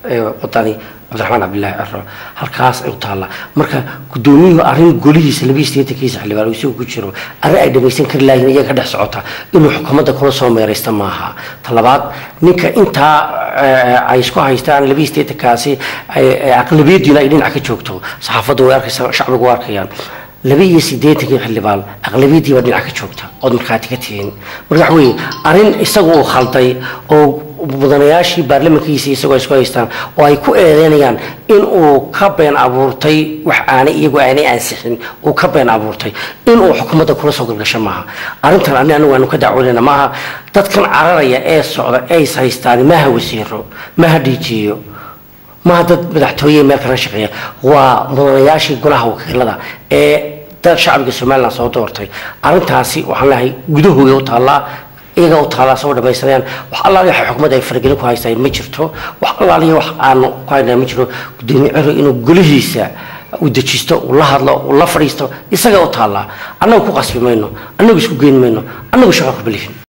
wadani cabdiraxmaan cabdilaahi ciro halkaas ay u taallaa marka gudoomiyuhu arrin golihiisa labiyi sideetankiisa xildhibaan isagu ku jiro arrin ay dhamaysan kari laayiin iyaga ka dhex socota inuu xukuumadda kula soo meeraysta maaha talabaad ninka intaa ay isku haystaan labiyi sideetankaasi aqlabiyadiina ay dhinac ka joogto saxaafaddu way arkaysaa shacbigu way arkayaan laba iyo sideetankii xildhibaan aqlabiyadii baa dhinac ka joogta ood markhaati ka tihiin marka waxa weeye arrin isagu uu khalday oo mudanayaashii baarlamankiisa isagoo isku haystaan oo ay ku eedeynayaan in uu ka been abuurtay wax aanay iyagu aanay ansixin uu ka been abuurtay in uu xukuumadda kula soo galgasho maaha arrintan ani anigu aanu ka dacwoonayna maaha dadkan cararaya ee socda ee is haystaan maha wasiiro maha dhiijiyo maha dad madaxtooye meel kala shaqeeya waa mudanayaashii golaha wakiilada ee dad shacbiga somalilan soo doortay arrintaasi waxaan leehay gudahooda u taallaa iyaga u taallaa soo dhamaysanayaan wax allaaliya xukuumadda ay faragelin ku haystaan ma jirto wax allaaliya wax aanu ku haynaa ma jiro gudoomiye ciro inuu golihiisa u dejisto uu la hadlo uu la fadhiisto isaga u taallaa annagu ku qasbi mayno annagu isku geyn mayno annagu shaqo ku belihin